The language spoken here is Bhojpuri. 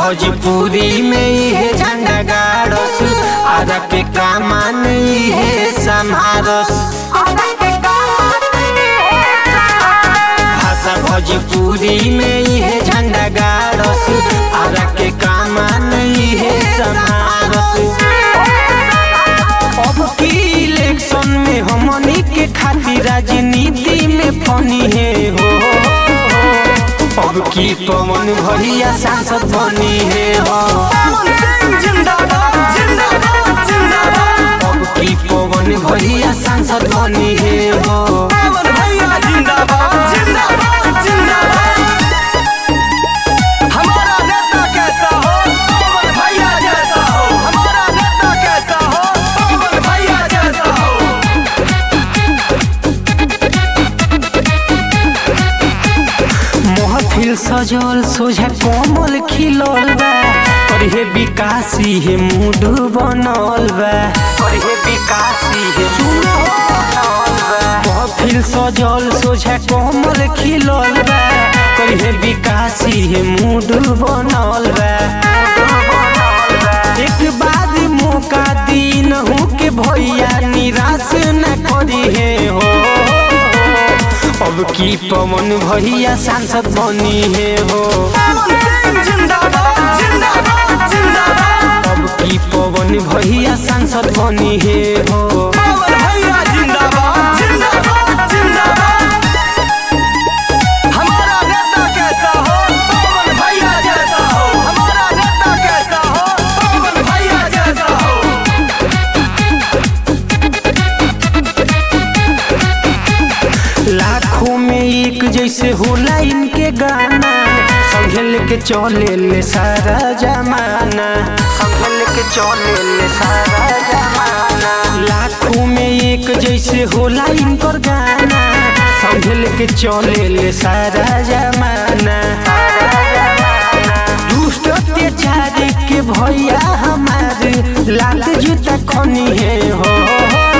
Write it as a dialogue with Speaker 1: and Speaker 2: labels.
Speaker 1: भोजपुरी में इहे झंडा गाड़स आरा के कामान इहे समारस भाषा भोजपुरी में इहे झंडा गाड़स आरा के कामान इहे समारस अब की इलेक्शन में हमनी के खातिर राजनीति में फनी है हो अब की पवन भैया सांसद बनी है हो अब की पवन भैया सांसद बनी है हो
Speaker 2: हमारा नेता कैसा हो पवन भैया जैसा हो हमारा नेता कैसा हो पवन भैया जैसा हो
Speaker 1: महफिल सजल सोझा कोमल खिलल बा और हे विकासी हे मूड बनल बा और हे विकासी हे मूड बनल बा महफिल सजल सोझा कोमल खिलल बा और हे विकासी हे मूड बनल बा एक बार मौका दिन हो के भैया निराश न करी है हो अब की पवन भैया सांसद बनी है हो
Speaker 2: पवन सिंह जिंदाबाद जिंदाबाद जिंदाबाद
Speaker 1: अब की पवन भैया सांसद बनी है हो
Speaker 2: पवन भैया जिंदाबाद जिंदाबाद जिंदाबाद हमारा नेता कैसा हो पवन भैया जैसा हो हमारा नेता कैसा हो पवन भैया जैसा हो
Speaker 1: लाखों में एक जैसे होला इनके गाना संगे लेके चले ले सारा जमाना संगे लेके चले ले सारा जमाना लाखों में एक जैसे होला इनकर गाना संगे लेके चले ले सारा जमाना दुष्ट अत्याचार के भैया हमारे लात जूता खनी है हो